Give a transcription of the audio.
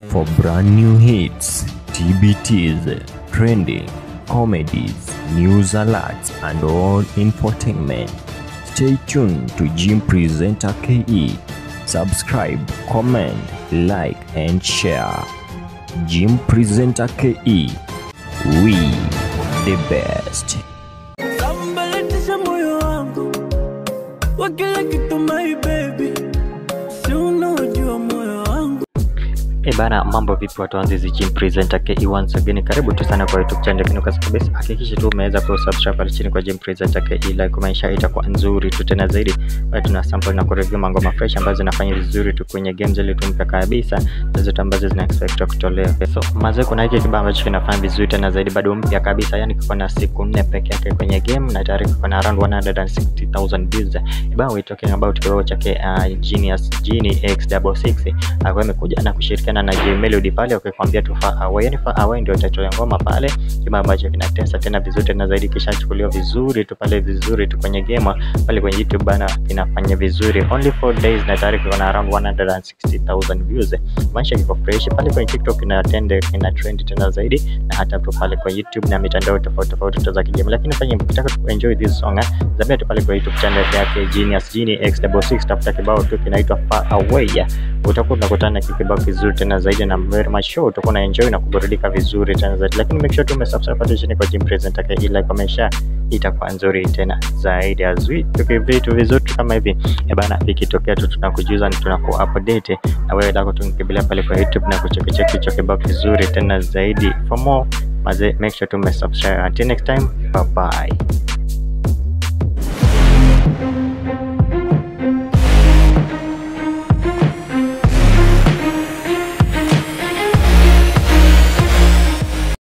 For brand new hits, TBTs, trending, comedies, news alerts, and all infotainment, stay tuned to Jim Presenter KE. Subscribe, comment, like, and share. Jim Presenter KE. We the best. Sambalatisha moyo wangu wa kila kitu my baby, si unaojua moyo wangu E bana, mambo vipi watu wanzi hizi Jim Presenter KE once again, karibu tu sana kwa YouTube channel kinu kabisa. Hakikisha tu umeweza ku subscribe pale chini kwa Jim Presenter KE, like kumaisha itakuwa nzuri tu tena zaidi. Kwa tuna sample na kureview mangoma fresh ambazo zinafanya vizuri tu kwenye games ile tu mpya kabisa, na zote ambazo zina expect kutolewa. So mazee, kuna hiki kibao ambacho kinafanya vizuri tena zaidi, bado mpya kabisa, yani kiko na siku nne peke yake kwenye game na tayari kiko na around 160,000 views. Kibao we talking about kibao chake uh, Genius Genie X66 akiwa amekuja na kushirikiana na J Melody pale wakikwambia tu far away, yani far away ndio title ya ngoma pale, kibao ambacho kinatesa tena vizuri tena zaidi, kishachukuliwa vizuri tu pale vizuri tu kwenye game pale kwenye YouTube bana, kinafanya vizuri only 4 days na tayari kiko na around 160,000 views. Maisha kiko fresh pale kwenye TikTok ina trend ina trend tena zaidi, na hata tu pale kwa YouTube na mitandao tofauti tofauti tu za kijamii. Lakini fanya mkitaka tu enjoy this song eh, zabia tu pale kwa YouTube channel yake Genius Genie X66, tafuta kibao tu kinaitwa Far Away yeah. Utakuwa unakutana na kibao kizuri tena zaidi, na very much sure utakuwa na enjoy na kuburudika vizuri tena zaidi. Lakini make sure tu umesubscribe pale chini kwa Jim Presenter KE, like kwa maisha itakuwa nzuri tena zaidi azwi tuki vitu vizuri kama hivi eh bana, vikitokea tu tunakujuza na tunaku update na wewe lako tunikimbilia pale kwa YouTube na kuchekicheki hicho kibao kizuri tena zaidi. For more maze, make sure tu umesubscribe. Until next time, bye bye.